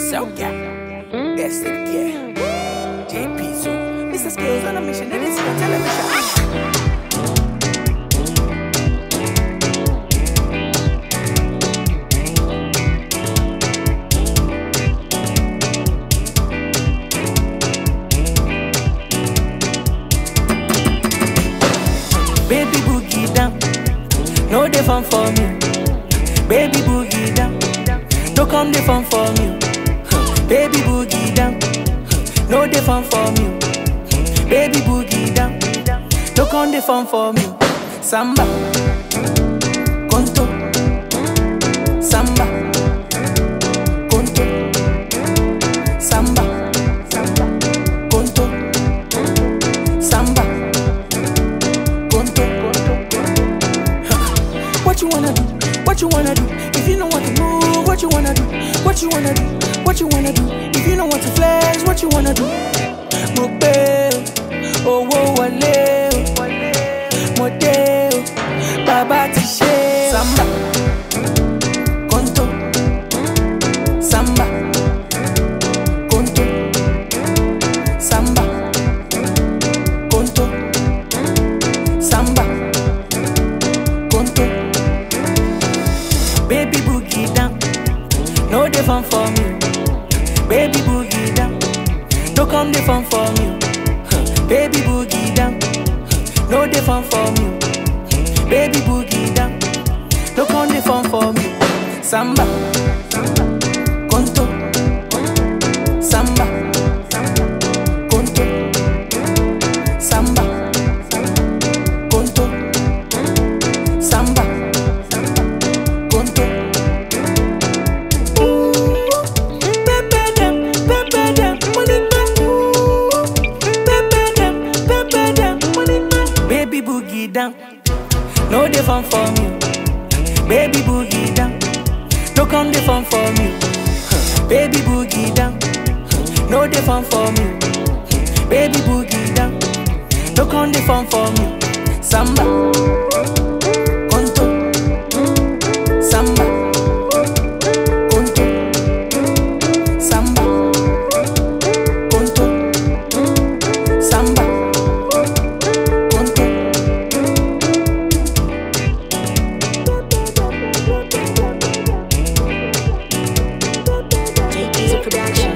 Soca. Yes, it yeah. JP so. Mr. Skills on a mission. It is for television. Baby boogie down, no dey fun for me. Baby boogie down, no come dey fun for me. Huh. Baby boogie down, huh, no dey fun for me. Baby boogie down, no come dey fun for me. Samba, conto, samba, conto, samba, conto, samba, conto. What you wanna do? What you wanna do? If you know what to move, what you wanna do? What you wanna do? What you wanna do? If you know what to flex, what you wanna do? Mo gbé o, owó wọlé o, mo dé o, bàbá ti ṣe. Samba, conto, samba, conto, samba, conto, samba, conto. Baby boogie down, no dey fun for me. Baby boogie down, no come dey fun for me. Huh. Baby boogie down, huh, no dey fun for me. Baby boogie down, no come dey fun for me. Samba, conto, samba, conto, samba, conto, samba, conto. Pepe dem, pepe dem, money man. Pepe dem, pepe dem, money man. Baby boogie down, no dey fun for me. Baby boogie down, no come dey fun for me. Huh. Baby boogie down, huh, no dey fun for me. Baby boogie down, no come dey fun for me. Samba, conto, samba, conto, samba, conto, samba, conto. JP's a production.